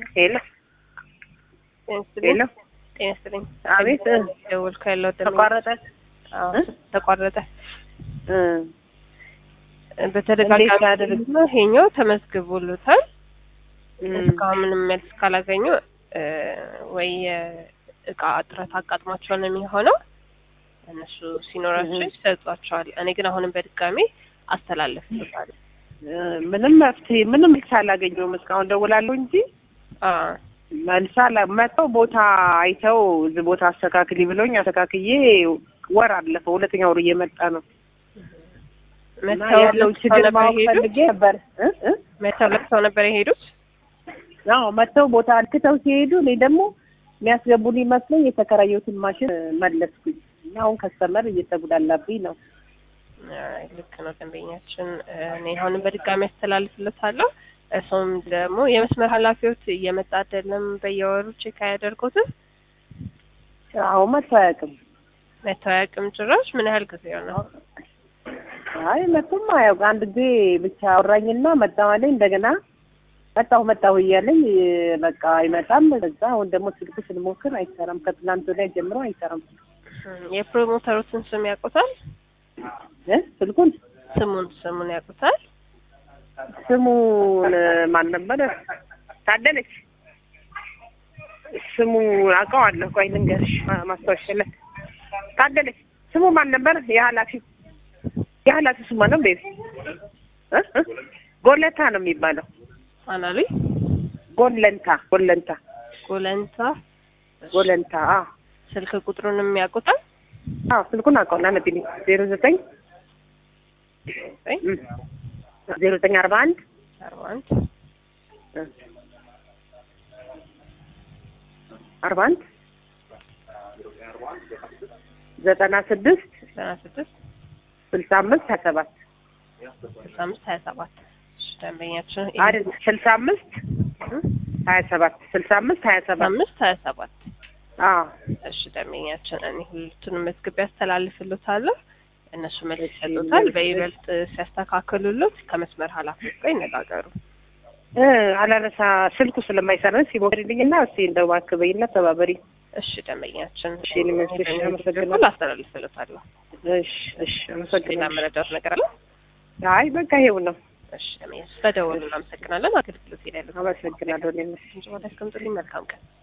ሄሎ ሄሎ፣ ጤና ይስጥልኝ። አቤት ደወልኩ ያለው ተቋረጠ። አዎ እ? ተቋረጠ። እ እንዴት በተደጋጋሚ ያደርግ- ነው ይሄኛው ተመዝግቦሉታል። እም፣ እስካሁን ምንም መልስ ካላገኙ እ፣ ወይ የእቃ እጥረት አጋጥሟቸው ነው የሚሆነው። እነሱ ሲኖራቸው እህ። ይሰጧቸዋል። እኔ ግን አሁንም በድጋሚ አስተላለፍልታለሁ። እ፣ ምንም መፍትሄ ምንም መልስ አላገኘሁም። እስካሁን ደውላለሁ እንጂ አዎ መልስ አላ መጥተው ቦታ አይተው እዚህ ቦታ አስተካክሊ ብለውኝ አስተካክዬ ወር አለፈው። ሁለተኛ ወሩ እየመጣ ነው እና መተው ያለው ለብሰው ችግር ነበር ማወቅ የሄዱት? ፈልጌ ነበር እ እ መተው ለብሰው ነበር የሄዱት? አዎ መጥተው ቦታ አልክተው ሲሄዱ እኔ ደግሞ የሚያስገቡልኝ መስሎኝ የተከራየሁትን ማሽን መለስኩኝ እና አሁን ከስተመር እየተጉዳላብኝ ነው። አይ፣ ልክ ነው ደንበኛችን። እኔ አሁንም በድጋሚ ያስተላልፍለታለሁ። እሱም ደግሞ የመስመር ኃላፊዎች እየመጣ አይደለም በየወሩ ቼክ አያደርጉትም። አዎ መጥቶ አያውቅም። መተው አያውቅም ጭራሽ። ምን ያህል ጊዜ ነው? አይ መጥቶም አያውቅም። አንድ ጊዜ ብቻ አወራኝና መጣሁ አለኝ። እንደገና መጣሁ መጣሁ እያለኝ በቃ አይመጣም። እዛ አሁን ደግሞ ስልክ ስንሞክር አይሰራም። ከትናንት ወዲያ ጀምሮ አይሰራም የፕሮሞተሩትን ስም ያውቁታል? እ ስልኩን ስሙን ስሙን ያውቁታል? ስሙን ማን ነበረ? ታደለች ስሙ አውቀዋለሁ። ቆይ ልንገርሽ ማ- ማስታወሻ ላይ ታደለች። ስሙ ማን ነበር? የኃላፊው የኃላፊው ስሙ ማን ነው? ቤቢ እ እ ጎለታ ነው የሚባለው። አናሉኝ ጎለንታ ጎለንታ ጎለንታ። ጎለንታ። አዎ ስልክ ቁጥሩንም ያውቁታል? አዎ ስልኩን አውቀዋለሁ። አነብልኝ ዜሮ ዘጠኝ ወይ ዜሮ ዘጠኝ አርባ አንድ አርባ አንድ አርባ አንድ ዘጠና ስድስት ዘጠና ስድስት ስልሳ አምስት ሀያ ሰባት ስልሳ አምስት ሀያ ሰባት እሺ፣ ደንበኛችን አይደል ስልሳ አምስት ሀያ ሰባት ስልሳ አምስት ሀያ ስልሳ ሰባት አምስት ሀያ ሰባት አዎ እሺ ደንበኛችን እኔ ሁለቱንም መዝግቤ ያስተላልፍልዎታለሁ። እነሱ መልስ እሺ፣ ይሰጡታል። መልስ- በይበልጥ ሲያስተካክሉልዎት ከመስመር ኃላፊዎች ጋር ይነጋገሩ። እ አላነሳ ስልኩ ስለማይሰራ ሲሞክርልኝና እስኪ እንደው እባክህ በይና ተባበሪ። እሺ ደንበኛችን እሺ፣ እኔ መስልሽ አመሰግናለሁ። በኩል አስተላልፍልዎታለሁ። እሺ እሺ ሌላ አመሰግናለሁ። መረዳት ነገር አለ? አይ በቃ ይሄው ነው። እሺ ደንበኛችን ስለደወሉ እናመሰግናለን። አገልግሎት ሄዳለሁ። አመሰግናለሁ። እኔም ወደ አስቀምጡልኝ። መልካም ቀን